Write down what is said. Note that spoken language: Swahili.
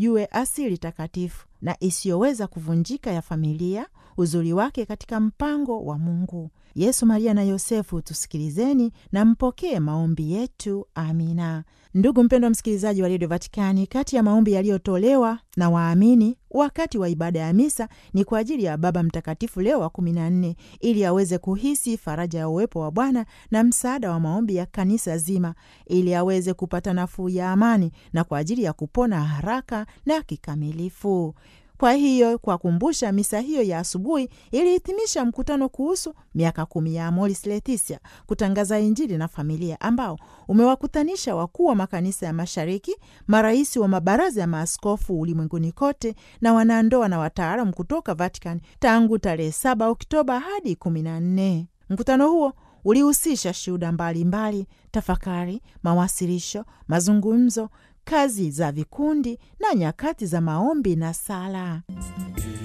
tujue asili takatifu na isiyoweza kuvunjika ya familia, uzuri wake katika mpango wa Mungu. Yesu, Maria na Yosefu, tusikilizeni na mpokee maombi yetu. Amina. Ndugu mpendwa msikilizaji wa redio Vatikani, kati ya maombi yaliyotolewa na waamini wakati wa ibada ya misa ni kwa ajili ya Baba Mtakatifu Leo wa kumi na nne ili aweze kuhisi faraja ya uwepo wa Bwana na msaada wa maombi ya kanisa zima, ili aweze kupata nafuu ya amani na kwa ajili ya kupona haraka na kikamilifu. Kwa hiyo kwa kumbusha, misa hiyo ya asubuhi ilihitimisha mkutano kuhusu miaka kumi ya Amoris Laetitia, kutangaza Injili na familia, ambao umewakutanisha wakuu wa makanisa ya Mashariki, marais wa mabaraza ya maaskofu ulimwenguni kote na wanandoa na wataalamu kutoka Vatican tangu tarehe 7 Oktoba hadi 14. Mkutano huo ulihusisha shuhuda mbalimbali, tafakari, mawasilisho, mazungumzo, kazi za vikundi na nyakati za maombi na sala.